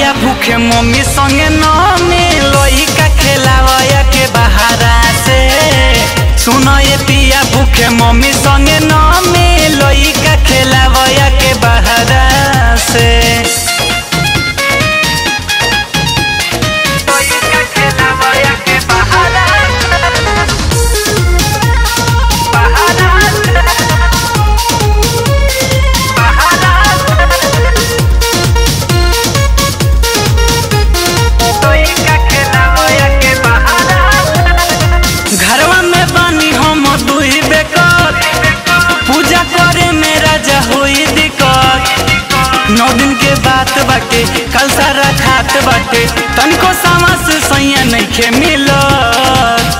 पिया भूखे मम्मी संगे न मिलोई का खेलावया के बहारा से सुनो ये पिया भूखे मम्मी संगे न मिलोई का खेलावया के बहारा से घरवा में बानी हम दुई बेकर पूजा करे में राजा होई दिक्कत नौ दिन के बात बाटे कल सारा खात बाटे तनिको सामा से सैया नइखे मिलत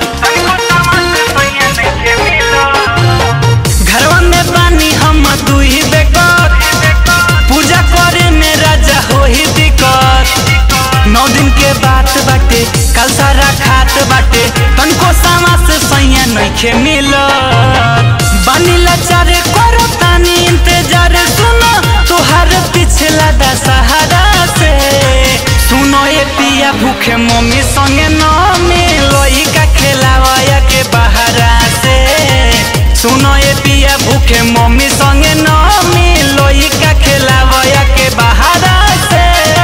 घरवा में बानी हम दुई बेकर पूजा करे में राजा होई दिक्कत नौ दिन के बात बाटे कल सारा खात बाटे तनको सामा से सैया नइखे मिलत बानी लाचारे करो तानी इंतजार सुनो तुहार पिछला दशहरा से सुनो ये पिया भूखे मम्मी संगे न मिलोई का खेलावया के बहारा से सुनो ये पिया भूखे मम्मी संगे न मिलोई का खेलावया के बहारा से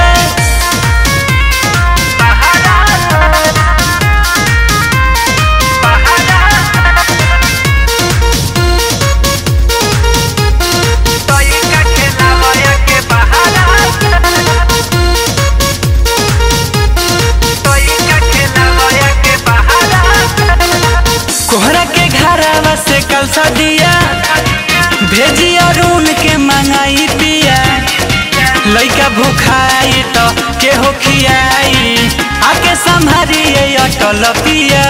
कोहरा के घरवा से कल सदिया भेजी अरुण के मंगाई पिया लइका भूखाई तो के हो खियाई आके संभारिए अटल पिया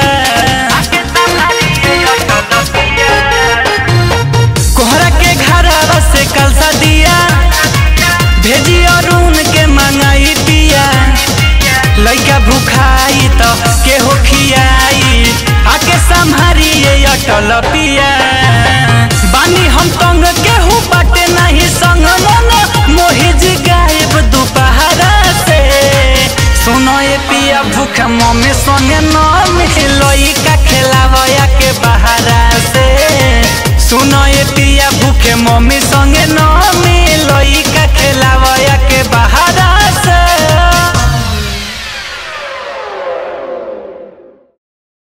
कोहरा के घरवा से कल सदिया भेजी अरुण के मंगाई पिया लइका भूखाई तो के हो खियाई आके संभारिए अटल पिया बानी हम तंग केहू बाटे नहीं संग मन मोहिज गायब दोपहरा से सुनो ये पिया भूख मम्मी संगे न मिलोई का खेलावया के बहारा से सुनो ये पिया भूखे मम्मी संगे न